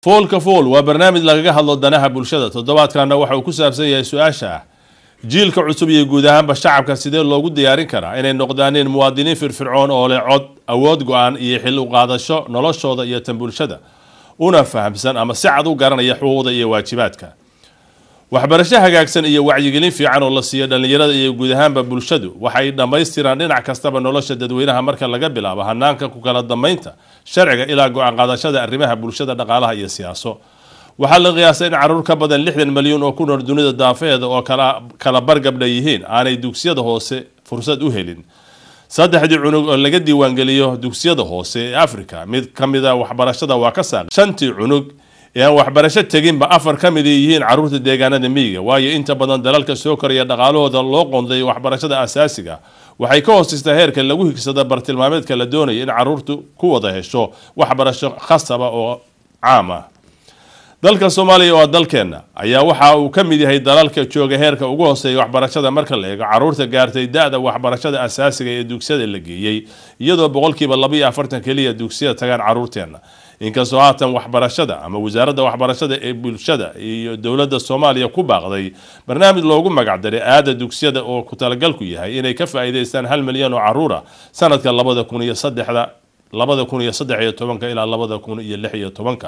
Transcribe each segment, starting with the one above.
foolka fool waa barnaamij lagaga hadlo danaha bulshada toddobaadkanna waxa uu ku saabsan yahay su-aasha ah jiilka cusub iyo guud ahaanba shacabka sidee loogu diyaarin karaa inay noqdaaneen muwaadiniin firfircoon oo leh cod awood go-aan iyo xil u qaadasho noloshooda iyo tan bulshada una fahamsan ama si cad u garanaya xuquuqda iyo waajibaadka waxbarasho hagaagsan iyo wacyigelin fiican oo la siiyo dhallinyarada iyo guud ahaanba bulshadu waxay dhammaystiraan dhinac kastaba nolosha dadweynaha marka laga bilaabo hanaanka ku kala dambeynta sharciga ilaa go-aan qaadashada arrimaha bulshada dhaqaalaha iyo siyaaso waxaa la qiyaasay in caruur ka badan lixdan malyan oo ku nool dunida daafeeda oo kala bargabdha yihiin aanay dugsiyada hoose fursad u helin saddexdii cunug oo laga diiwaangeliyo dugsiyada hoose ee africa mid ka mida waxbarashada waa ka saaqi shantii cunug ee aan waxbarasho teginba afar ka mid yihiin caruurta deegaanada miyiga waayo inta badan dalalka soo koraya dhaqaalahooda loo qoonday waxbarashada asaasiga waxay ka hoosistaa heerka lagu higsada bartilmaameedka la doonaya in caruurtu ku wada hesho waxbarasho khasaba oo caam ah dalka soomaaliya oo dalkeenna ayaa waxa uu ka mid yahay dalalka jooga heerka ugu hooseeya waxbarashada marka la eego caruurta gaartay da-da waxbarashada asaasiga ee dugsiyada la geeyey iyadoo boqolkiiba labaiyo afartan keliya dugsiyada tagaan caruurteenna inkastoo haatan waxbarashada ama wasaaradda waxbarashada ee bulshada iyo dowladda soomaaliya ku baaqday barnaamij loogu magacdaray aada dugsiyada oo ku talagalku yahay inay ka faa-iideystaan hal milyan oo caruura sanadka labada kun iyo saddexda labada kun iyo saddex iyo tobanka ilaa labada kun iyo lix iyo tobanka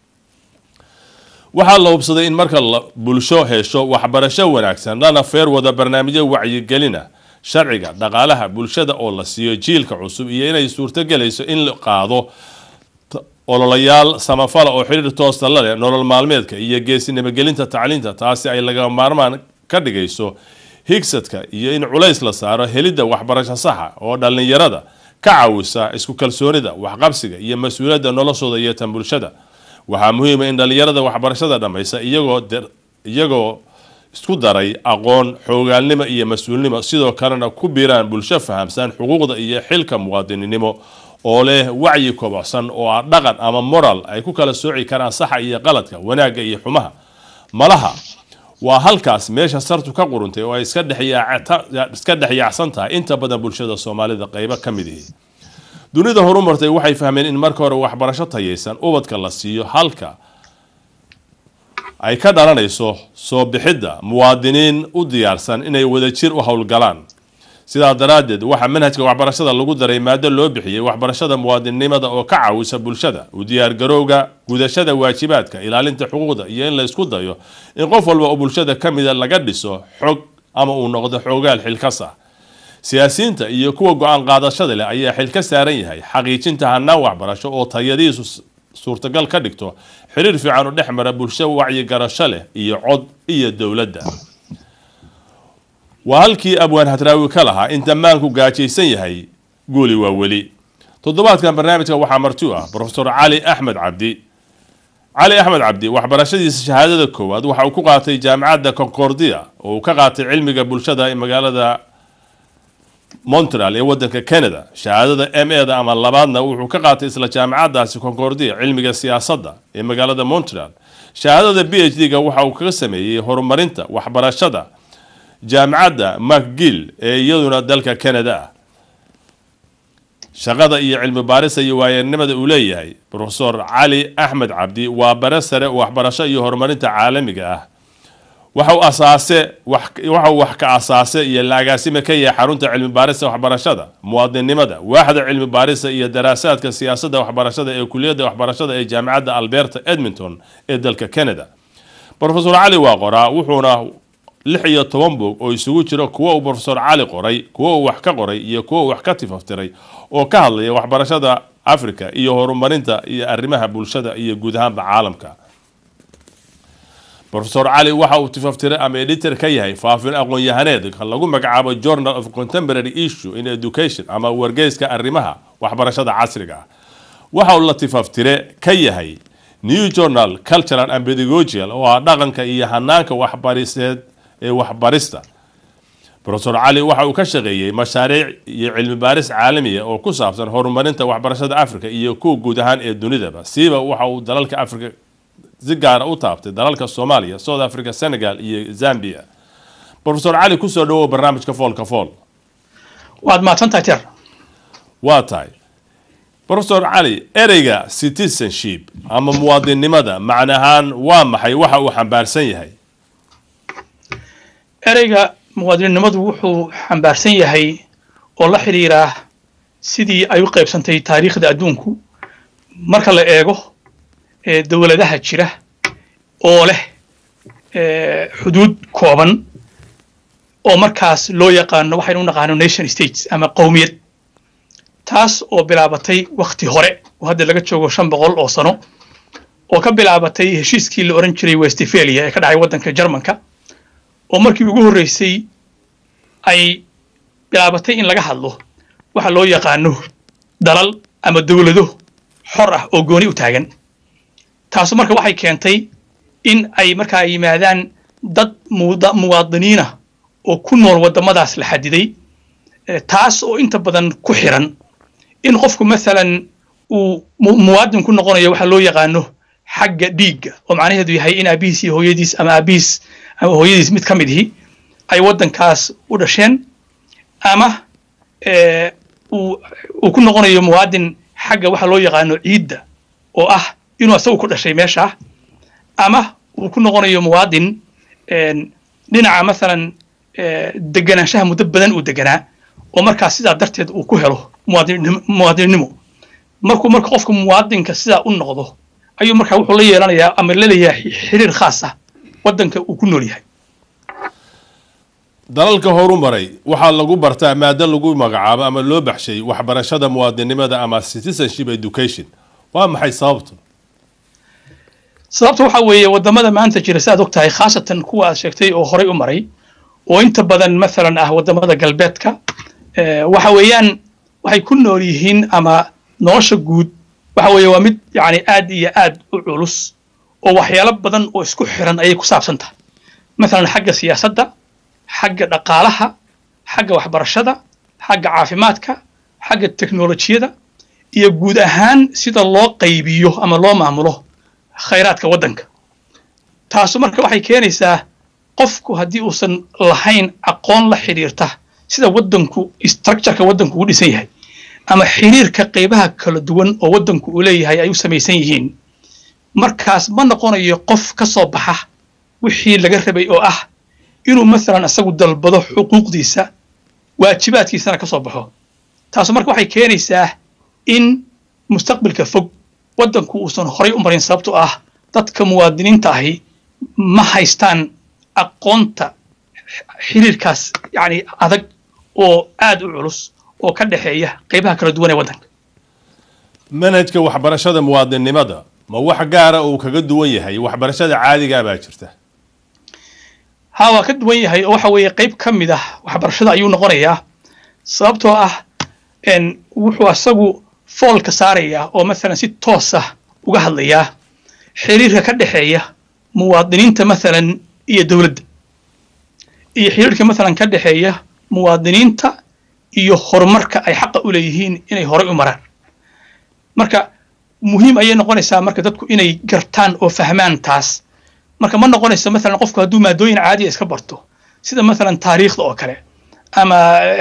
waxaa la hubsaday in marka bulsho hesho waxbarasho wanaagsan lana feer wada barnaamijyo wacyigelina sharciga dhaqaalaha bulshada oo la siiyo jiilka cusub iyo inay suurtogelayso in la qaado ololayaal samafala oo xiriir toosta la leh nolol maalmeedka iyo geesinimagelinta tacliinta taasi ay laga maarmaan ka dhigayso higsadka iyo in culays la saaro helidda waxbarasho saxa oo dhallinyarada ka caawisa isku kalsoonida waxqabsiga iyo mas-uuliyadda noloshooda iyo tan bulshada waxaa muhiima in dhallinyarada waxbarashada dhammaysa iyagoo iyagoo isku daray aqoon xoogaalnimo iyo mas-uulnimo sidoo kalena ku biiraan bulsho fahamsan xuquuqda iyo xilka muwaadininimo oo leh wacyi kobocsan oo ah dhaqan ama moral ay ku kala sooci karaan saxa iyo qaladka wanaagga iyo xumaha malaha waa halkaas meesha sartu ka quruntay oo ay iska dhexyaacsan tahay inta badan bulshada soomaalida qeybo ka mid ihi dunida horumartay waxay fahmeen in marka hore waxbarasho tayaysan ubadka la siiyo halka ay ka dhalanayso soo bixidda muwaadiniin u diyaarsan inay wadajir u howlgalaan sidaa daraaddeed waxaa manhajka waxbarashada lagu daray maado loo bixiyey waxbarashada muwaadinnimada oo ka caawisa bulshada u diyaargarowga gudashada waajibaadka ilaalinta xuquuqda iyo in la isku dayo in qof walba oo bulshada ka mida laga dhiso xog ama uu noqdo xoogaal xilkas ah siyaasiyiinta iyo kuwa go-aan qaadashada leh ayaa xil ka saaran yahay xaqiijinta hanaan waxbarasho oo tayadiisu suurtagal ka dhigto xiriir fiican u dhex mara bulsho wacyigarasho leh iyo cod iyo dowladda waa halkii abwaan hadraawi ka lahaa in damaanku gaajaysan yahay guuli waa weli toddobaadkan barnaamijka waxaa marti u ah profesor cali axmed cabdi cali axmed cabdi waxbarashadiisa shahaadada koowaad waxa uu ku qaatay jaamacadda concordia oo uu ka qaatay cilmiga bulshada ee magaalada montreal ee wadanka canada shahaadada m e da ama labaadna wuxuu ka qaatay isla jaamacadaasi concordia cilmiga siyaasadda ee magaalada montreal shahaadada b h d ga waxa uu kaga sameeyey horumarinta waxbarashada jaamacadda macgill ee iyaduna dalka canada ah shaqada iyo cilmi baarisa iyo waayanimada uu leeyahay profesor cali axmed cabdi waa bare sare waxbarasho iyo horumarinta caalamiga ah waxau asaase waxau wax ka asaase iyo la agaasime ka yahay xarunta cilmi baarista waxbarashada muwaadinnimada waaxda cilmi baarista iyo daraasaadka siyaasadda waxbarashada ee kuliyadda waxbarashada ee jaamacadda alberta edmonton ee dalka canada profesor cali waa qoraa wuxuuna lix iyo toban boog oo isugu jiro kuwo uu profesor cali qoray kuwo uu wax ka qoray iyo kuwo uu wax ka tifaftiray oo ka hadlaya waxbarashada africa iyo horumarinta iyo arrimaha bulshada iyo guud ahaanba caalamka profesor cali waxa uu tifaftiray ama editor ka yahay faafin aqoon-yahaneed lagu magacaabo journal of contemporary issue in education ama wargeyska arrimaha waxbarashada casriga ah waxa uu la tifaftire ka yahay new journal cultural and pedagogical oo ah dhaqanka iyo hanaanka waxbariseed ee waxbarista profesor cali waxa uu ka shaqeeyey mashaariic iyo cilmi baaris caalamiya oo ku saabsan horumarinta waxbarashada africa iyo kuwa guud ahaan ee dunidaba siiba waxa uu dalalka africa si gaara u taabtay dalalka soomaaliya south africa senegal iyo zambia profesor cali kusoo dhawow barnaamijka foolka fool waad mahadsantahay jeer waa tahay profesor cali ereyga citizenship ama muwaadinnimada macna ahaan waa maxay waxa uu xambaarsan yahay ereyga muwaadinnimadu wuxuu xambaarsan yahay oo la xidhiiraa sidii ay u qaybsantay taariikhda adduunku marka la eego dowladaha jira oo leh xuduud kooban oo markaas loo yaqaano waxaynu u naqaano nation states ama qowmiyad taas oo bilaabatay wakti hore oo hadda laga joogo shan boqol oo sano oo ka bilaabatay heshiiskii la oran jiray westphalia ee ka dhacay waddanka jarmanka oo markii ugu horreysay ay bilaabatay in laga hadlo waxa loo yaqaano dalal ama dowlado xor ah oo gooni u taagan taasu marka waxay keentay in ay markaa yimaadaan dad muwaadiniina oo ku nool waddamadaas la xadiday taas oo inta badan ku xiran in qofku maalan uu muwaadin ku noqonayo waxa loo yaqaano xagga dhiigga oo macnaheedu yahay in aabihiis iyo hooyadiis ama aabihiis ama hooyadiis mid ka mid ihi ay waddankaas u dhasheen ama uu ku noqonayo muwaadin xagga waxa loo yaqaano ciidda oo ah inuu asagu ku dhashay meesha ama uu ku noqonayo muwaadin dhinaca maalan deganaanshaha muddo badan uu deganaa oo markaas sidaa darteed uu ku helo muwaadinnimo markuu marka qofka muwaadinka sidaa u noqdo ayuu markaa wuxuu la yeelanayaa ama laleeyahay xiriir khaas ah waddanka uu ku nool yahay dalalka horu maray waxaa lagu bartaa maado lagu magacaabo ama loo baxshay waxbarashada muwaadinimada ama citizenship education waa maxay sababtu sababta waxaa weeye waddamada maanta jira si aad og tahay khaasatan kuwa aad sheegtay oo horay u maray oo inta badan maalan ah waddamada galbeedka waxa weeyaan waxay ku nool yihiin ama nolosha guud waxa weeye waa mid yacni aad iyo aad u culus oo waxyaalo badan oo isku xiran ayay ku saabsan tahay maalan xagga siyaasadda xagga dhaqaalaha xagga waxbarashada xagga caafimaadka xagga teknolojiyada iyo guud ahaan sida loo qaybiyo ama loo maamulo khayraadka waddanka taasu marka waxay keenaysaa qofku haddii uusan lahayn aqoon la xidhiirta sida waddanku structureka waddanku u dhisan yahay ama xiriirka qaybaha kala duwan oo waddanku uu leeyahay ay u samaysan yihiin markaas ma noqonayo qof ka soo baxa wixii laga rabay oo ah inuu maalan isagu dalbado xuquuqdiisa waajibaadkiisana ka soo baxo taasu marka waxay keenaysaa in mustaqbalka fog waddanku uusan horay u marin sababtoo ah dadka muwaadiniinta ahi ma haystaan aqoonta xiriirkaas yacni adag oo aad u culus oo ka dhexeeya qaybaha kala duwan ee waddanka manhajka waxbarashada muwaadinnimada ma wax gaara uu kaga duwan yahay waxbarashada caadigaa baa jirta ha waa ka duwan yahay oo waxa weeye qayb ka mid ah waxbarashada ayuu noqonayaa sababtoo ah wuxuu asagu foolka saarayaa oo maalan si toos ah uga hadlayaa xiriirka ka dhexeeya muwaadiniinta maalan iyo dowladda iyo xiriirka maalan ka dhexeeya muwaadiniinta iyo horumarka ay xaqa u leeyihiin inay horay u maraan marka muhiim ayay noqonaysaa marka dadku inay gartaan oo fahmaan taas marka ma noqonayso maalan qofku hadduu maadooyin caadiya iska barto sida maalan taariikhda oo kale ama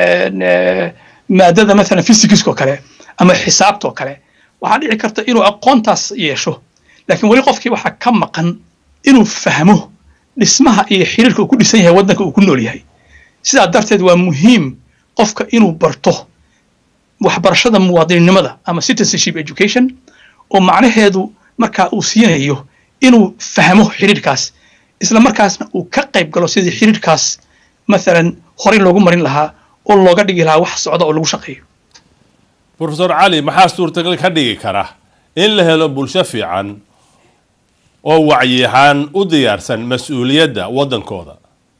maadada maalan physicska oo kale ama xisaabta oo kale waxaa dhici karta inuu aqoontaas yeesho laakiin weli qofkii waxaa ka maqan inuu fahmo dhismaha iyo xiriirka uu ku dhisan yahay waddanka uu ku nool yahay sidaa darteed waa muhiim qofka inuu barto waxbarashada muwaadininimada ama citizenship education oo macnaheedu markaa uu siinayo inuu fahmo xiriirkaas isla markaasna uu ka qayb galo sidii xiriirkaas maalan horey loogu marin lahaa oo looga dhigi lahaa wax socda oo lagu shaqeeyo profesor cali maxaa suurtagal ka dhigi kara in la helo bulsho fiican oo wacyi ahaan u diyaarsan mas-uuliyadda waddankooda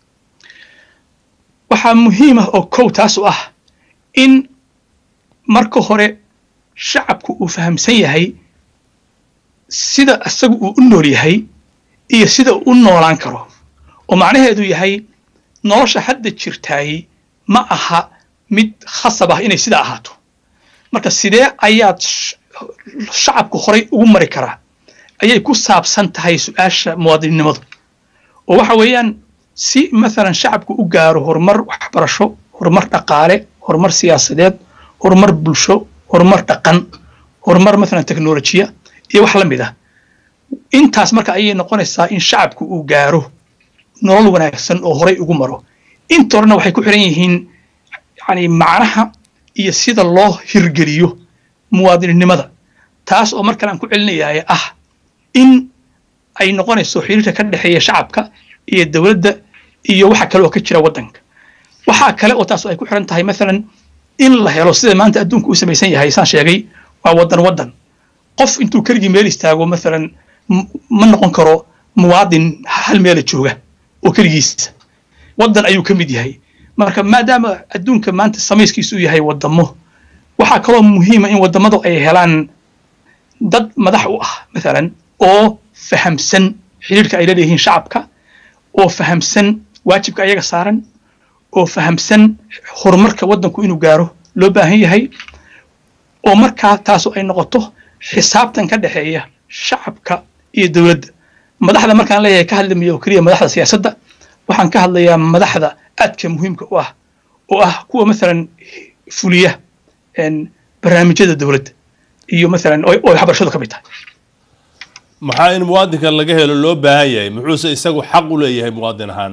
waxaa muhiim ah oo kow taas u ah in marka hore shacabku uu fahamsan yahay sida isagu uu u nool yahay iyo sida uu u noolaan karo oo macnaheedu yahay nolosha hadda jirtaay ma aha mid khasab ah inay sidaa ahaato marka sidee ayaad shacabku horay ugu mari karaa ayay ku saabsan tahay su-aasha muwaadinnimadu oo waxa weeyaan si maalan shacabku u gaaro horumar waxbarasho horumar dhaqaale horumar siyaasadeed horumar bulsho horumar dhaqan horumar maalan teknolojiya iyo wax la mid ah intaas marka ayay noqonaysaa in shacabku uu gaaro nolol wanaagsan oo horay ugu maro inta horena waxay ku xiran yihiin yani macnaha iyo sida loo hirgeliyo muwaadininimada taas oo mar kale aan ku celinayahay ah in ay noqonayso xiriirka ka dhexeeya shacabka iyo dowladda iyo waxa kale oo ka jira waddanka waxaa kale oo taas ay ku xiran tahay maalan in la helo sida maanta adduunka u samaysan yahay saan sheegay waa waddan waddan qof intuu keligii meel istaago maalan ma noqon karo muwaadin hal meela jooga oo keligiisa waddan ayuu ka mid yahay marka maadaama adduunka maanta samayskiisu yahay waddamo waxaa kaloo muhiima in waddamadu ay helaan dad madax u ah maalan oo fahamsan xiriirka ay leeyihiin shacabka oo fahamsan waajibka ayaga saaran oo fahamsan horumarka waddanku inuu gaaro loo baahan yahay oo markaa taasu ay noqoto xisaabtan ka dhexeeya shacabka iyo dowladda madaxda markaan leeyahay ka hadlamaya oo keliya madaxda siyaasadda waxaan ka hadlayaa madaxda aadka muhiimka u ah oo ah kuwa maalan fuliya barnaamijyada dowladda iyo maalan oo waxbarashadu ka mid tahay maxaa in muwaadinka laga helo loo baahan yahay muxuuse isagu xaq u leeyahay muwaadin ahaan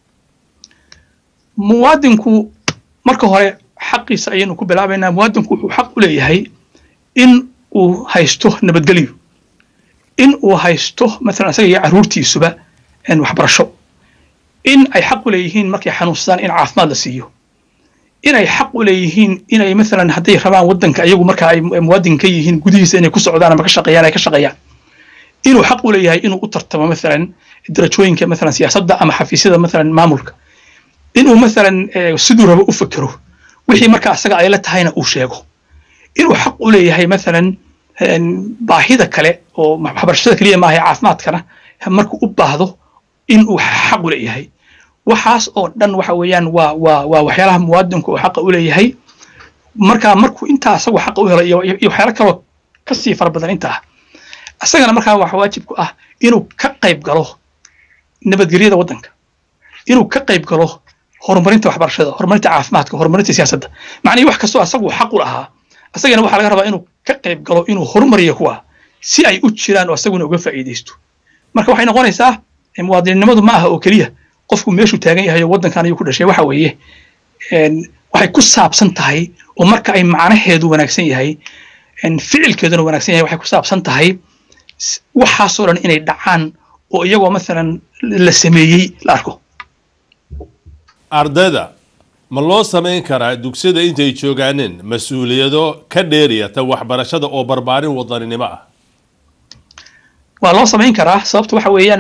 muwaadinku marka hore xaqiisa ayaynu ku bilaabaynaa muwaadinku wuxuu xaq u leeyahay in uu haysto nabadgelyo in uu haysto maalan isaga iyo carruurtiisuba waxbarasho in ay xaq u leeyihiin markay xanuunsadaan in caafimaad la siiyo inay xaq u leeyihiin inay maalan hadday rabaan waddanka ayagu marka ay muwaadin ka yihiin gudihiisa inay ku socdaan ama ka shaqeeyaan ay ka shaqeeyaan inuu xaq u leeyahay inuu u tartamo maalan darajooyinka maalan siyaasadda ama xafiisyada maalan maamulka inuu maalan siduu rabo u fekero wixii marka asaga ay la tahayna uu sheego inuu xaq u leeyahay maalan baahida kale oo waxbarashada keliya maaha caafimaadkana markuu u baahdo inuu xaq u leeyahay waxaas oo dhan waxa weeyaan waa waa waa waxyaalaha muwaadinku uu xaqa u leeyahay marka markuu intaa asagu xaqa u helo iyo waxyaalo kaloo kasii fara badan intaa isagana markaa waxa waajib ku ah inuu ka qayb galo nabadgelyada waddanka inuu ka qayb galo horumarinta waxbarashada horumarinta caafimaadka horumarinta siyaasadda macnihii wax kastoo asagu xaq u lahaa isagana waxaa laga rabaa inuu ka qayb galo inuu horumariyo kuwa si ay u jiraan oo isaguna uga faa'iidaysto marka waxay noqonaysaa muwaadininimadu ma aha oo keliya qofku meeshuu taagan yahay oo waddankan ayuu ku dhashay waxa weeye waxay ku saabsan tahay oo marka ay macnaheedu wanaagsan yahay ficilkeeduna wanaagsan yahay waxay ku saabsan tahay waxaasoo dhan inay dhacaan oo iyagoo maalan la sameeyey la arko ardayda ma loo samayn karaa dugsiyada intay joogaaneen mas-uuliyado ka dheeriyata waxbarashada oo barbaarin wadaninimo ah waa loo samayn karaa sababta waxa weeyaan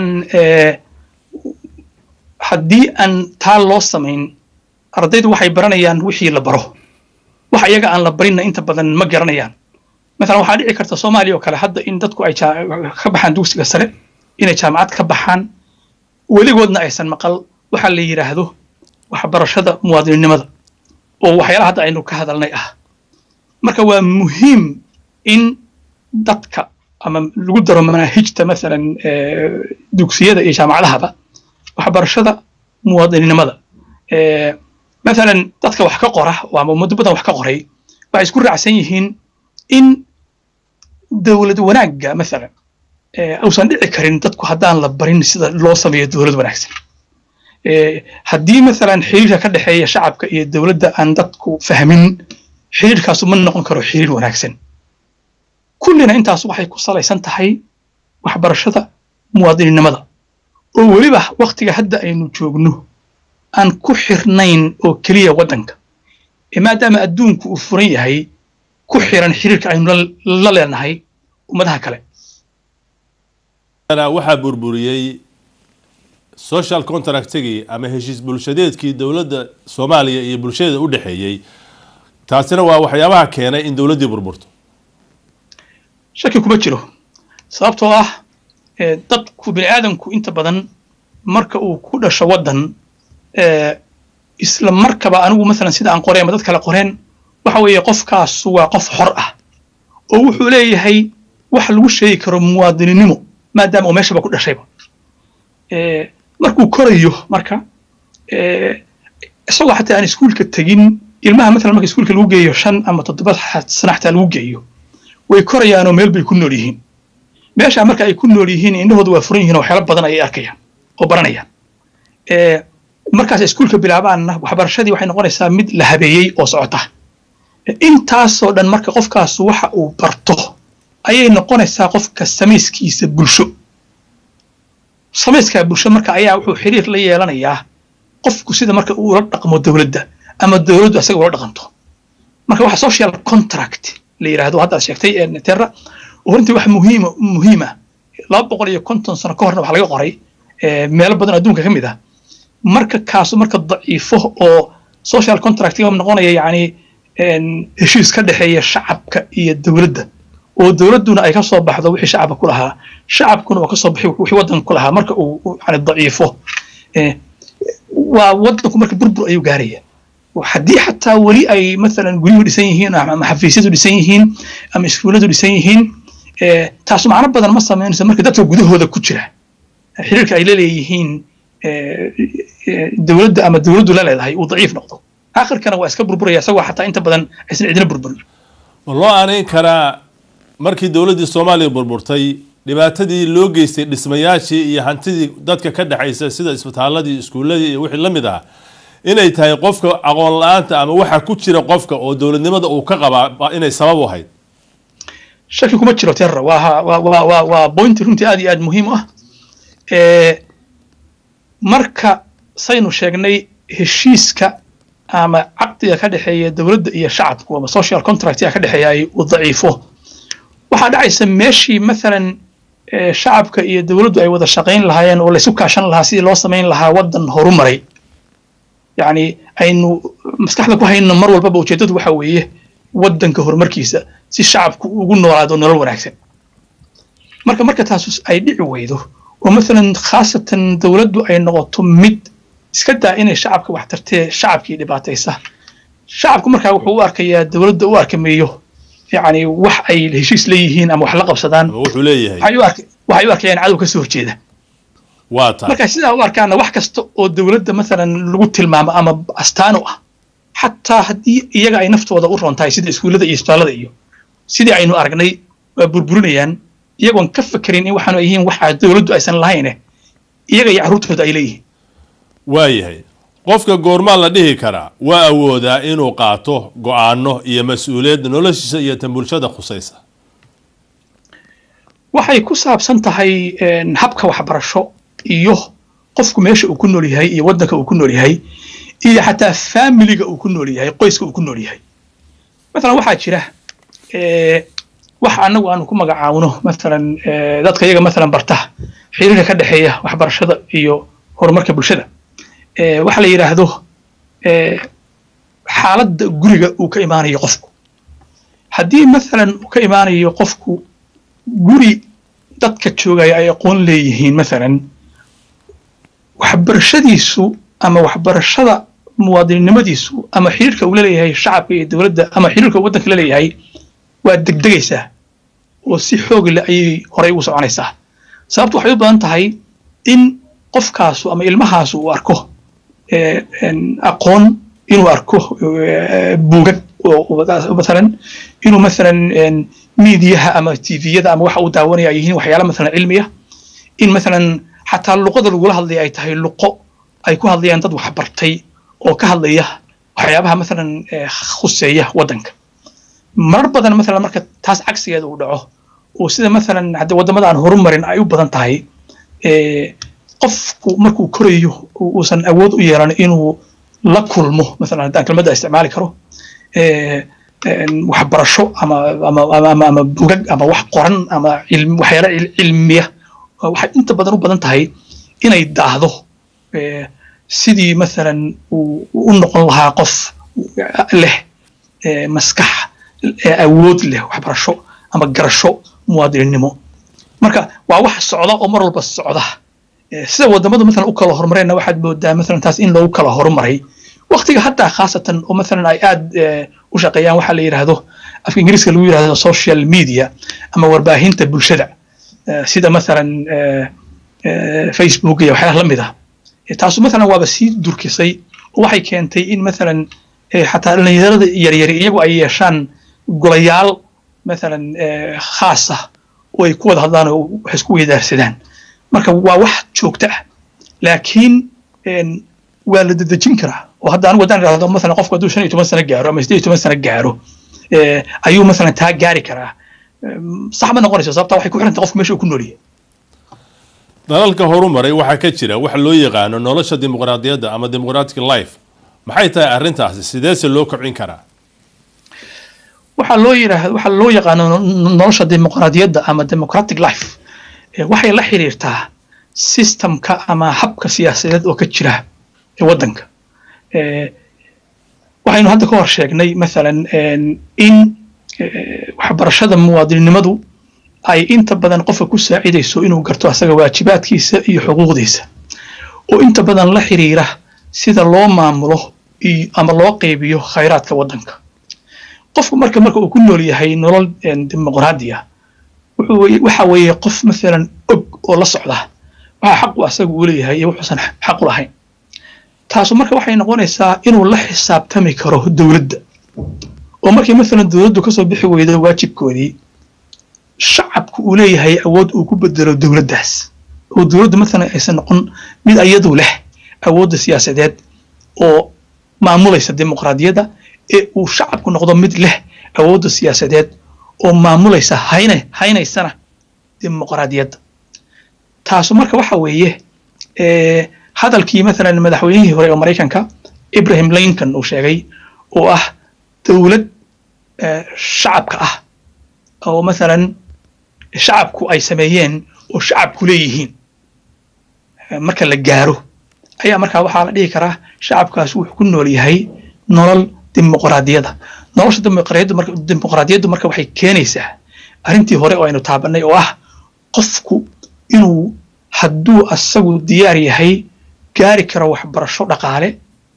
haddii aan taa loo samayn ardaydu waxay baranayaan wixii la baro wax iyaga aan la barinna inta badan ma garanayaan maalan waxaa dhici karta soomaaliya oo kale hadda in dadku ay ka baxaan dugsiga sare inay jaamacad ka baxaan weligoodna aysan maqal waxa la yidhaahdo waxbarashada muwaadininimada oo waxyaalaha hadda aynu ka hadalnay ah marka waa muhiim in dadka ama lagu daro manaahijta maalan dugsiyada iyo jaamacadahaba waxbarashada muwaadininimada maalan dadka wax ka qora ama muddo badan wax ka qoray waxay isku raacsan yihiin in dowlad wanaagga maalan uusan dhici karin dadku haddaan la barin sida loo sameeyo dowlad wanaagsan haddii maalan xiriirka ka dhexeeya shacabka iyo dowladda aan dadku fahmin xiriirkaasu ma noqon karo xiriir wanaagsan kullina intaas waxay ku salaysan tahay waxbarashada muwaadininimada oo weliba waktiga hadda aynu joogno aan ku xirnayn oo keliya waddanka maadaama adduunku uu furan yahay ku xiran xiriirka aynu la leenahay ummadaha kale waxaa burburiyey social contractigii ama heshiis bulshadeedkii dowladda soomaaliya iyo bulshada u dhexeeyey taasina waa waxyaabaha keenay in dowladdii burburto shaki kuma jiro sababtoo ah dadku bini aadamku inta badan marka uu ku dhasho waddan isla markaba anigu maalan sida aan qoreen ama dad kale qoreen waxa weeye qofkaasu waa qof xor ah oo wuxuu leeyahay wax lagu sheegi karo muwaadininimo maadaama uu meeshaba ku dhashayba markuu korayo marka isagoo xataa aan iskuulka tegin ilmaha maalan marka iskuulka lagu geeyo shan ama toddoba sana xataa lagu geeyo way korayaanoo meel bay ku nool yihiin meesha marka ay ku nool yihiin indhahooda waa furan yihiin oo waxyaalo badan ayay arkayaan oo baranayaan markaas iskuulka bilaabaanna waxbarashadii waxay noqonaysaa mid la habeeyey oo socota intaasoo dhan marka qofkaas waxa uu barto ayay noqonaysaa qofka samayskiisa bulsho samayskaa bulsho marka ayaa wuxuu xiriir la yeelanayaa qofku sida marka uu ula dhaqmo dowladda ama dowladdu asaga ula dhaqanto marka waxa social contract la yidhaahdo haddaad sheegtay terra runtii wax muhiima muhiima laba boqol iyo konton sano ka horna wax laga qoray meelo badan adduunka ka mid ah marka kaasu marka daciifo oo social contract noqonaya yacni heshiis ka dhexeeya shacabka iyo dowladda oo dowladduna ay ka soo baxdo wixii shacabka ku lahaa shacabkuna uu ka soo baxi wixii waddanka ku lahaa marka uu yani daciifo waa waddanku marka burbur ayuu gaaraya haddii xataa weli ay maalan guryuhu dhisan yihiin ama xafiisyadu dhisan yihiin ama iskuulladu dhisan yihiin taasu macno badan ma samaynayso marka dadka gudahooda ku jira xiriirka ay la leeyihiin dowladda ama dowladdu la leedahay uu daciif noqdo aakhirkana waa iska burburaya isagoo xataa inta badan aysan cidina burburin ma loo aanayn karaa markii dowladdii soomaaliya burburtay dhibaatadii loo geystay dhismayaashii iyo hantidii dadka ka dhexaysa sida isbitaaladii iskuulladii iyo wixii la mid ah inay tahay qofka aqoon la-aanta ama waxa ku jira qofka oo dowladnimada uu ka qabaa inay sabab u ahayd shaki kuma jiro terra waa waa waa waa bointi runtii aad iyo aad muhiim u ah marka saynu sheegnay heshiiska ama caqdiga ka dhexeeya dowladda iyo shacabku ama social contractiga ka dhexeeya ay uu daciifo waxaa dhacaysa meeshii maalan shacabka iyo dowladdu ay wada shaqayn lahaayeen oo laysu kaashan lahaa sidii loo samayn lahaa waddan horumaray yacni aynu maskaxda ku hayno mar walbaba ujeeddadu waxa weeye waddanka horumarkiisa si shacabku ugu noolaado nolol wanaagsan marka marka taas ay dhici weydo oo maalan khaasatan dowladdu ay noqoto mid iska daa inay shacabka wax tartee shacabkii dhibaataysa shacabku markaa wuxuu u arkayaa dowladda u arkameeyo yacni wax ay heshiis leeyihiin ama wax la qabsadaan wuxuu leeyahay waxay u arkayaan cadow ka soo horjeeda waa tahay marka sidaa u arkaana wax kasta oo dowladda maalan lagu tilmaamo ama astaan u ah xataa haddii iyaga ay naftooda u roon tahay sida iskuullada iyo isbitaallada iyo sidii aynu aragnay waa burburinayaan iyagoon ka fekerin in waxaanu yihiin waxa dowladdu aysan lahayne iyaga iyo carruurtooda ay leeyihiin waayahay qofka goormaa la dhihi karaa waa awoodaa inuu qaato go-aano iyo mas-uuliyadda noloshiisa iyo tan bulshada khusaysa waxay ku saabsan tahay habka waxbarasho iyo qofku meesha uu ku nool yahay iyo waddanka uu ku nool yahay iyo xataa faamiliga uu ku nool yahay qoyska uu ku nool yahay maalan waxaa jira waxa annagu aanu ku magacaawno maalan dadka iyaga maalan barta xiriirka ka dhexeeya waxbarashada iyo horumarka bulshada waxa la yidhaahdo xaaladda guriga uu ka imaanayo qofku haddii maalan uu ka imaanayo qofku guri dadka joogaya ay aqoon leeyihiin maalan waxbarashadiisu ama waxbarashada muwaadinnimadiisu ama xiriirka uu la leeyahay shacabka iyo dowladda ama xiriirka waddanka la leeyahay waa degdegaysaa oo si xoog leh ayay horey ugu soconaysaa sababtu waxay u badan tahay in qofkaasu ama ilmahaasu uu arko aqoon inuu arko buugag maalan inuu maalan miidiyaha ama tviyada ama waxa uu daawanaya ay yihiin waxyaala maalan cilmiya in maalan xataa luqada lagula hadlaya ay tahay luqo ay ku hadlayaan dad waxbartay oo ka hadlaya waxyaabaha maalan khuseeya waddanka marar badan maalan marka taas cagsigeeda uu dhaco oo sida maalan hadde waddamada aan horumarin ay u badan tahay qofku markuu korayo uusan awood u yeelan inuu la kulmo maalan haddaan kelmadda isticmaali karo waxbarasho ama ama ama ama bugag ama wax qoran ama waxyaala cilmiya waxay inta badan u badan tahay inay daahdo sidii maalan uu u noqon lahaa qof leh maskax awood leh waxbarasho ama garasho muwaadinnimo marka waa wax socda oo mar walba socda sida wadamadu maalan u kala horumareenna waxaad moodaa maalan taas in loogu kala horumaray waqtiga haddaa khaasatan oo maalan ay aad u shaqeeyaan waxaa la yidhaahdo afka ingiriiska lagu yidhahdo social media ama warbaahinta bulshada sida maalan facebook iyo waxyaalaha la mid ah taasu maalan waaba sii durkisay oo waxay keentay in maalan xataa dhallinyarada yaryari iyagu ay yeeshaan golayaal maalan khaas ah oo ay ku wada hadlaan oo wax isku weydaarsadaan marka waa wax joogto ah laakiin waa la dedejin karaa oo hadda anigu haddaan idhahdo maalan qofku hadduu shan iyo toban sano gaaro ama siddeed iyo toban sano gaaro ayuu maalan taa gaari karaa sax ma noqonayso sababta waxay ku xiranta qofku meesha uu ku noolyahay dalalka horumaray waxaa ka jira wax loo yaqaano nolosha dimuqraadiyadda ama democratic life maxay tahay arrintaasi sideese loo kobcin karaa waxaa loo yidhaahda waxaa loo yaqaano nolosha dimuqraadiyadda ama democratic life waxay la xiriirtaa systemka ama habka siyaasadeed oo ka jira ee waddanka waxaynu hadda ka hor sheegnay maalan in waxbarashada muwaadinnimadu ay inta badan qofka ku saacidayso inuu garto asaga waajibaadkiisa iyo xuquuqdiisa oo inta badan la xiriira sida loo maamulo ama loo qaybiyo khayraadka waddanka qofku marka marka uu ku nool yahay nolol dimuqraadi ah waxa weeye qof maalan og oo la socda waxa xaq u asaga uu leeyahay iyo wuxuusan xaq u lahayn taasu marka waxay noqonaysaa inuu la xisaabtami karo dowladda oo markii maalan dowladdu kasoo bixi weydo waajibkoodii shacabku uu leeyahay awood uu ku bedelo dowladdaas oo dowladdu maalan aysan noqon mid ayadu leh awoodda siyaasadeed oo maamulaysa dimuqraadiyadda ee uu shacabku noqdo mid leh awoodda siyaasadeed oo maamulaysa hayna haynaysana dimuqraadiyadda taasu marka waxa weeye hadalkii maalan madaxweynihii hore oo maraykanka ibrahim lincoln uu sheegay oo ah dowlad shacabka ah oo maalan shacabku ay sameeyeen oo shacabku leeyihiin marka la gaaro ayaa markaa waxaa la dhihi karaa shacabkaas wuxuu ku nool yahay nolol dimuqraadiyada nolosha dimuqraadiyaddu marka waxay keenaysaa arrintii hore oo aynu taabanay oo ah qofku inuu hadduu asagu diyaar yahay gaari karo waxbarasho dhaqaale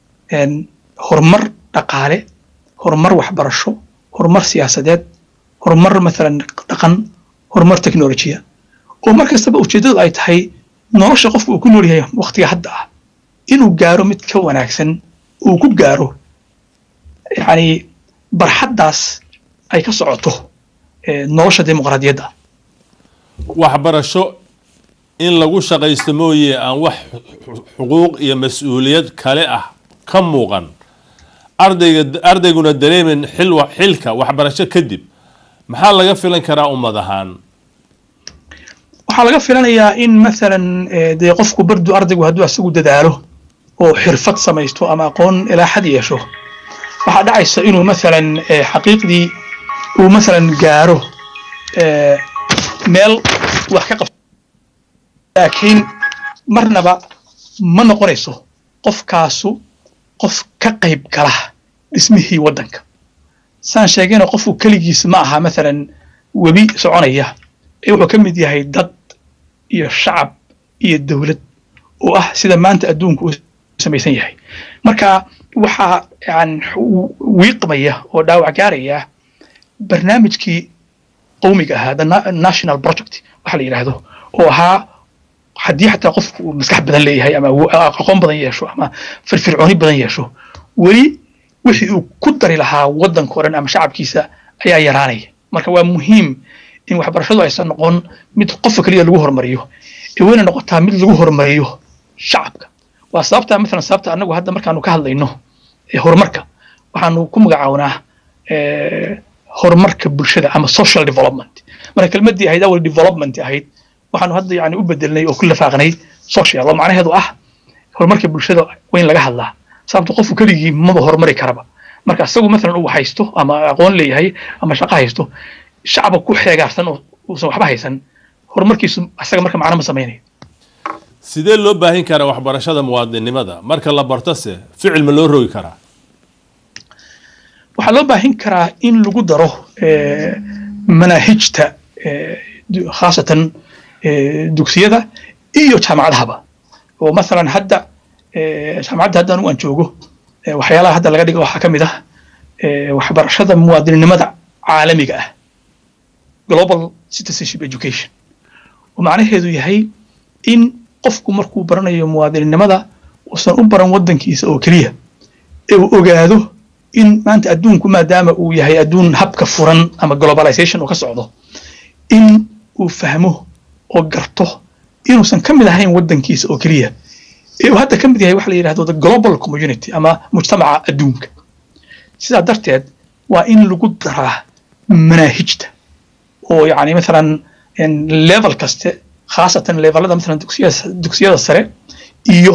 horumar dhaqaale horumar waxbarasho horumar siyaasadeed horumar maalan dhaqan horumar technolojiya oo mar kastaba ujeeddadu ay tahay nolosha qofka uu ku nool yahay waqtiga hadda ah inuu gaaro mid ka wanaagsan uu ku gaaro yacni barxaddaas ay ka socoto nolosha dimuqraadiyadda waxbarasho in lagu shaqaysto mooye aan wax xuquuq iyo mas-uuliyad kale ah ka muuqan ardayga ardayguna dareemin xil xilka waxbarasho kadib maxaa laga filan karaa ummad ahaan waxaa laga filanayaa in maalan dee qofku bardu ardaygu hadduu asagu dadaalo oo xirfad samaysto ama aqoon ilaaxad yeesho waxaa dhacaysa inuu maalan xaqiiqdii uu maalan gaaro meel wax ka qabto laakiin marnaba ma noqonayso qofkaasu qof ka qayb gala dhismihii waddanka saan sheegayna qofku keligiis ma aha maalan webi soconaya ee wuxuu ka mid yahay dad iyo shacab iyo dowlad oo ah sida maanta adduunku u samaysan yahay marka waxaa yan wiiqmaya oo dhaawac gaaraya barnaamijkii qowmiga ahaa the national project waxa la yidhaahdo oo ahaa haddii xataa qofku uu maskax badan leeyahay ama aqoon badan yeesho ama firfircooni badan yeesho weli wixii uu ku dari lahaa waddanka o dhan ama shacabkiisa ayaa yaraanaya marka waa muhiim in waxbarashadu aysan noqon mid qofka keliya lagu hormariyo ee wayna noqotaa mid lagu hormariyo shacabka waa sababta maalan sababta annagu hadda markaanu ka hadlayno horumarka waxaanu ku magacawnaa horumarka bulshada ama social development marka kelmaddii ahayd awal development ahayd waxaanu hadda yani u bedelnay oo ku lafaaqnay social oo macnaheedu ah horumarka bulshada waa in laga hadlaa sababta qofku keligii maba horumari karaba marka isagu maalan uu haysto ama aqoon leeyahay ama shaqo haysto shacaba ku xeegaarsan oo uusan waxba haysan horumarkiisu isaga marka macno ma samaynayo sidee loo baahin karaa waxbarashada muwaadinnimada marka la bartose ficil ma loo rogi karaa waxaa loo baahin karaa in lagu daro manaahijta khaasatan dugsiyada iyo jaamacadahaba oo maalan hadda jaamacadda hadda anigu aan joogo waxyaalaha hadda laga dhiga waxaa ka mid ah waxbarashada muwaadininimada caalamiga ah global citizenship education oo macnaheedu yahay in qofku markuu baranayo muwaadininimada uusan u baran waddankiisa oo keliya ee uu ogaado in maanta adduunku maadaama uu yahay adduun habka furan ama globalization uu ka socdo in uu fahmo oo garto inuusan ka mid ahayn waddankiisa oo keliya ee uu hadda ka mid yahay waxa la yidhahdo the global community ama mujtamaca adduunka sidaa darteed waa in lagu daraa manaahijta oo yani maalan level kaste khaasatan levelada maalan dugsiyada dugsiyada sare iyo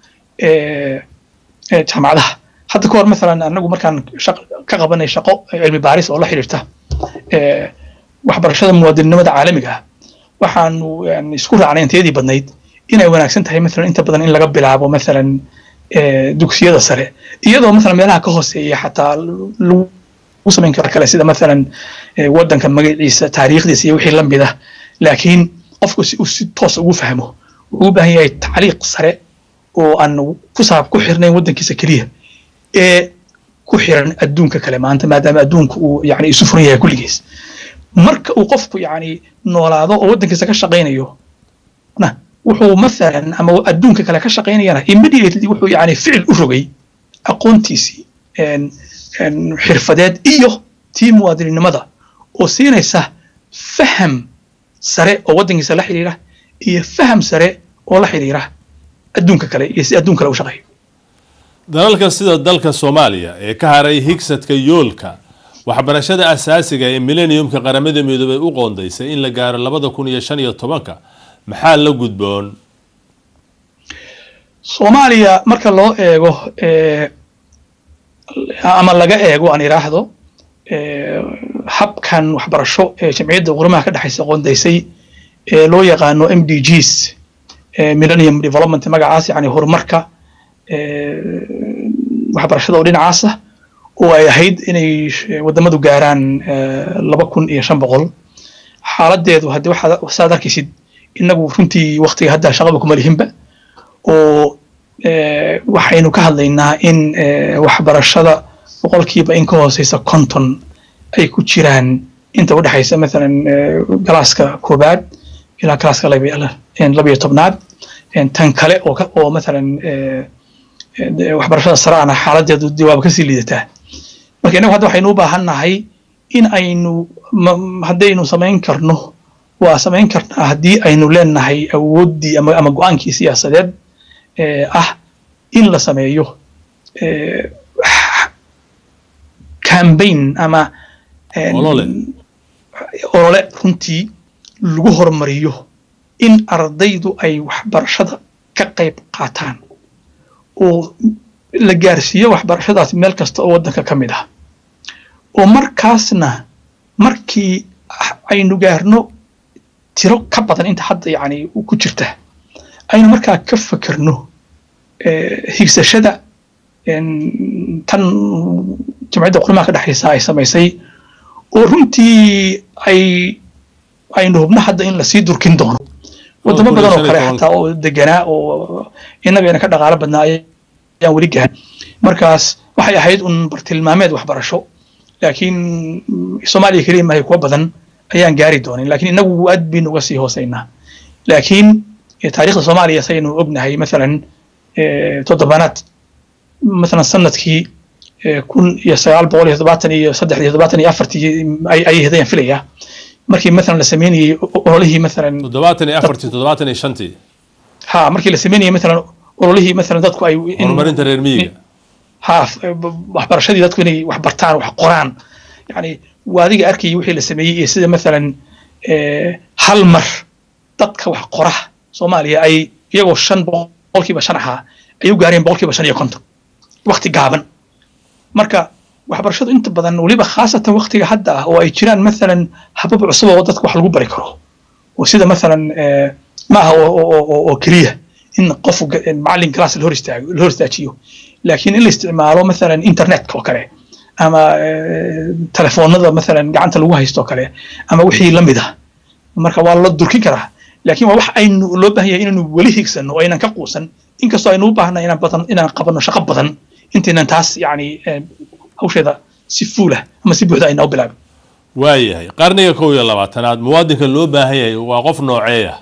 jaamacadaha hadda ka hor maalan anagu markaan ka qabanay shaqo cilmi baaris oo la xiriirta waxbarashada muwaadinnimada caalamiga ah waxaanu isku raacnay intayadii badnayd inay wanaagsan tahay maalan inta badan in laga bilaabo maalan dugsiyada sare iyadoo maalan meelaha ka hooseeya xataa lagu samayn karo kale sida maalan waddanka magaciisa taariikhdiisa iyo wixii la mid ah laakiin qofku si uu si toos ugu fahmo wuxuu u baahan yahay tacliiq sare oo aan ku saab ku xirnayn waddankiisa keliya ee ku xiran adduunka kale maanta maadaama adduunka uu yani isu furan yahay kulligiis marka uu qofku yani noolaado oo waddankiisa ka shaqaynayo na wuxuu maalan ama adduunka kale ka shaqaynayana immediately wuxuu yani ficil u rogay aqoontiisii xirfadeed iyo tii muwaadininimada oo siinaysa faham sare oo waddankiisa la xiriira iyo faham sare oo la xiriira adduunka kale iyo si adduun kale u shaqeeyo dalalka sida dalka soomaaliya ee ka haray higsadka yoolka waxbarashada asaasiga ee millenniumka qaramada midoobay u qoondaysay in la gaaro labada kun iyo shan iyo tobanka maxaa la gudboon soomaaliya marka loo eego ama laga eego aan idhaahdo habkan waxbarasho ee jamciyadda qurumaha ka dhexaysa qoondaysay ee loo yaqaano m d gs millennium development magacaas yani horumarka waxbarashada oo dhinacaasa oo ay ahayd inay wadamadu gaaraan laba kun iyo shan boqol xaaladeedu haddii waxaad saad arkaysid inagu runtii waktiga hadda shaqaba kuma lihinba oo waxaynu ka hadlaynaa in waxbarashada boqolkiiba in ka hooseysa konton ay ku jiraan inta u dhexaysa maalan galaaska koobaad ilaa galaaska labiyo tobnaad tan kale oo oo maalan waxbarashada sare ana xaaladeedu jawaab kasii liidataa marka innagu hadda waxaynu u baahan nahay in aynu haddaynu samayn karno waa samayn karnaa haddii aynu leenahay awooddii ama ama go-aankii siyaasadeed ah in la sameeyo cambaign ama olole runtii lagu horumariyo in ardaydu ay waxbarashada ka qayb qaataan oo la gaarsiiyo waxbarashadaas meel kasta oo waddanka ka mid ah oo markaasna markii aynu gaarno tiro ka badan inta hadda yani ku jirta aynu markaa ka fekerno higsashada tan jamciyadda qurimaha ka dhexaysa ay samaysay oo runtii ay aynu hubno hadda in lasii durkin doono wadamo badan oo kale xataa oo deganaa oo innagayna ka dhaqaalo badnaa ayaan weli gahan markaas waxay ahayd un bartilmaameed waxbarasho laakiin soomaaliya keliya maahay kuwa badan ayaan gaari doonin laakiin inagu aad baynu uga sii hooseynaa laakiin taariikhda soomaaliya saynu ognahay maalan toddobaanaad maalan sanadkii kun iyo sagaal boqol iyo toddobaatan iyo saddex iyo toddobaatan iyo afartii ayay hadayaan filayaa markii maalan la sameynayey ololihii maalan toddobaatan iyo afartii toddobaatan iyo shantii ha markii la sameynayey maalan ololihii maalan dadku ay horumarinta reer miyiga ha waxbarashadii dadku inay wax bartaan wax qoraan yani waa adiga arkayay wixii la sameeyey iyo sida maalan hal mar dadka wax qora soomaaliya ay iyagoo shan boqolkiiba shan ahaa ay u gaareen boqolkiiba shan iyo konton wakti gaaban marka waxbarashadu inta badan weliba khaasatan waktiga hadda ah oo ay jiraan maalan habab cusub oo dadka wax lagu bari karo oo sida maalan ma aha oo keliya in qof macallin class la hor istaago la hor istaajiyo laakiin in la isticmaalo maalan internetka oo kale ama telefoonada maalan gacanta lagu haysto oo kale ama wixii la mid ah marka waa la durkin karaa laakiin waa wax aynu loo baahan yahay inaynu weli higsanno oo aynan ka quusan inkastoo aynu u baahna inaan badan inaan qabanno shaqo badan intaynan taas yani hawsheeda si fuulah ama si buuxda ayna u bilaabin waayahay qarniga kow iyo labaatanaad muwaadinka loo baahan yahay waa qof nooceeya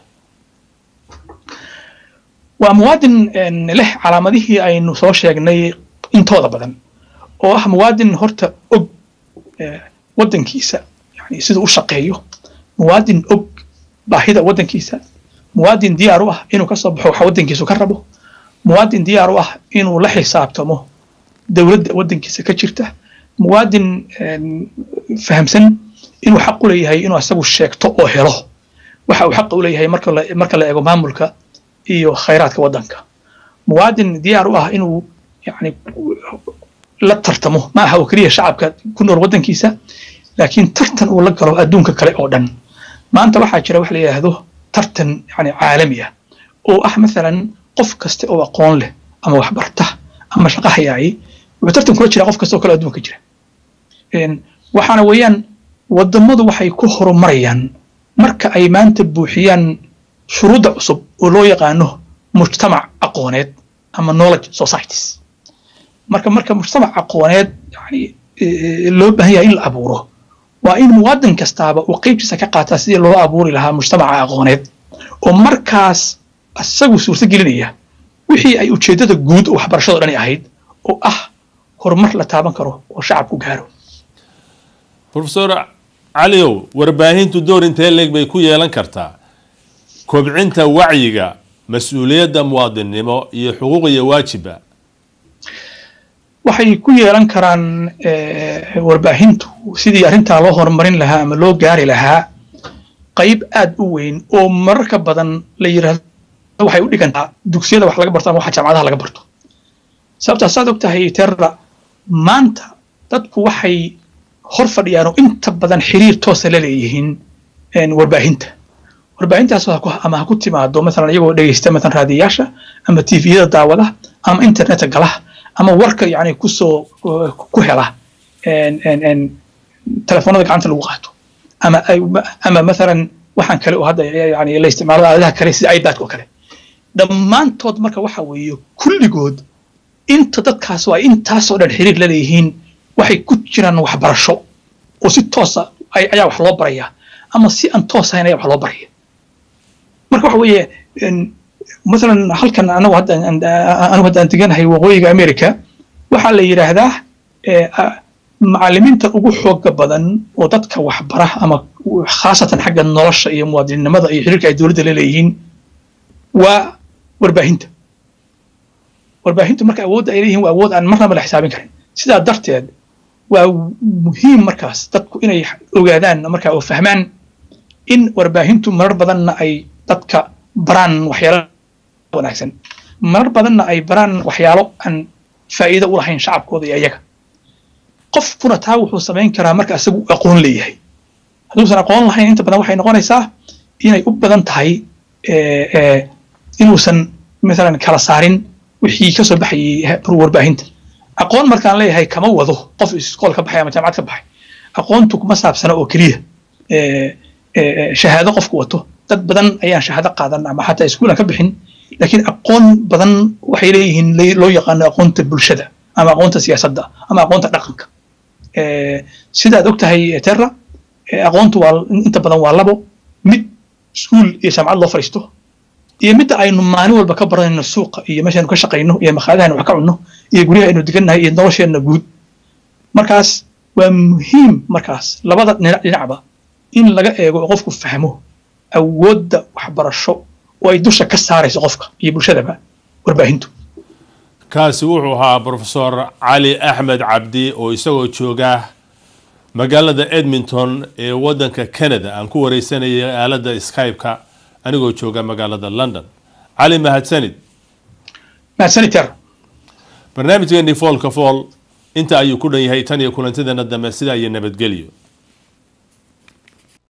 waa muwaadin leh calaamadihii aynu soo sheegnay intooda badan oo ah muwaadin horta og waddankiisa yani siduu u shaqeeyo muwaadin og baahida waddankiisa muwaadin diyaar u ah inuu ka soo baxo waxa waddankiisu ka rabo muwaadin diyaar u ah inuu la xisaabtamo dowladda waddankiisa ka jirta muwaadin fahamsan inuu xaq u leeyahay inuu asagu sheegto oo helo waxa uu xaqa u leeyahay marka la marka la eego maamulka iyo khayraadka waddanka muwaadin diyaar u ah inuu yani la tartamo ma aha oo keliya shacabka ku nool waddankiisa laakiin tartan uu la galo adduunka kale oo dhan maanta waxaa jira wax la yidhaahdo tartan yani caalami ah oo ah mathalan qof kasta oo aqoon leh ama waxbarta ama shaqo hayaayay wuxuu tartan kula jira qof kasta oo kale adduunka jira waxaana weeyaan wadamadu waxay ku horumarayaan marka ay maanta buuxiyaan shuruudda cusub oo loo yaqaano mujtamac aqooneed ama knowledge societies marka marka mujtamac aqooneed yani loo baahan yahay in la abuuro waa in muwaadin kastaaba uu qeybtiisa ka qaataa sidii loo abuuri lahaa mujtamaca aqooneed oo markaas isagu suurto gelinaya wixii ay ujeeddada guud oo waxbarashado dhani ahayd oo ah horumar la taaban karo oo shacabku gaaro profesor caliow warbaahintu door intee leeg bay ku yeelan kartaa kobcinta wacyiga mas-uuliyadda muwaadinnimo iyo xuquuq iyo waajiba waxay ku yeelan karaan warbaahintu sidii arrintaa loo horumarin lahaa ama loo gaari lahaa qayb aad u weyn oo mararka badan la yidhaahdo waxay u dhigantaa dugsiyada wax laga barto ama waxa jaamacadaha laga barto sababtaa saad og tahay terra maanta dadku waxay hor fadhiyaan oo inta badan xiriir toosa la leeyihiin warbaahinta warbaahintaas ama ha ku timaado maalan iyagoo dhegeysta maalan raadiyayaasha ama tviyada daawada ama internetka gala ama warka yani kusoo ku hela telefoonada gacanta lagu qaato ama ama maalan waxaan kale oo hadda yani la isticmaalo aaladaha kale sida ipad oo kale dhammaantood marka waxa weeye kulligood inta dadkaas waa intaasoo dhan xiriir la leeyihiin waxay ku jiraan waxbarasho oo si toosa ayaa wax loo barayaa ama si aan toos ahayn ayaa wax loo baraya marka waxa weeye مثلا halkan anagu hadda anigu hadda aan deganahay waqooyiga america waxaa la yidhaahdaa macallimiinta ugu xooga badan oo dadka waxbara ama khaasatan xagga nolosha iyo muwaadinnimada iyo xiriirka ay dowladda la leeyihiin waa warbaahinta warbaahintu marka awoodda ay leeyihiin waa awood aan marnaba la xisaabin karin sidaa darteed waa muhiim markaas dadku inay ogaadaan marka oo fahmaan in warbaahintu marar badanna ay dadka baraan waxyaalo wanaagsan marar badanna ay baraan waxyaalo aan faa'iido u lahayn shacabkooda iyo iyaga qofkuna taa wuxuu samayn karaa marka isagu aqoon leeyahay hadduusan aqoon lahayn inta badan waxay noqonaysaa inay u badan tahay inuusan maalan kala saarin wixii ka soo baxayay warbaahinta aqoon markaan leeyahay kama wado qof iskool ka baxay ama jaamacad ka baxay aqoontu kuma saabsana oo keliya shahaado qofku wato dad badan ayaan shahaado qaadan ama xataa iskuulan ka bixin laakiin aqoon badan waxay leeyihiin loo yaqaano aqoonta bulshada ama aqoonta siyaasadda ama aqoonta dhaqanka sidaad og tahay terra aqoontu waa inta badan waa labo mid iskuul iyo jaamacad loo fadhiisto iyo midda aynu maalin walba ka baranayno suuqa iyo meeshaynu ka shaqayno iyo makhaadahaynu wax ka cunno iyo guryaha aynu degannahay iyo nolosheenna guud markaas waa muhiim markaas labada dhinacba in laga eego oo qofku fahmo awoodda waxbarasho oo ay dusha ka saarayso qofka iyo bulshadaba warbaahintu kaasi wuxuu ahaa profesor cali axmed cabdi oo isagoo jooga magaalada edmonton ee waddanka canada aan ku wareysanayay aaladda skype-ka anigoo jooga magaalada london cali mahadsanid mahadsanid ter barnaamijkeennii foolka fool inta ayuu ku dhan yahay tan iyo kulantideena dambe sidaa iyo nabadgelyo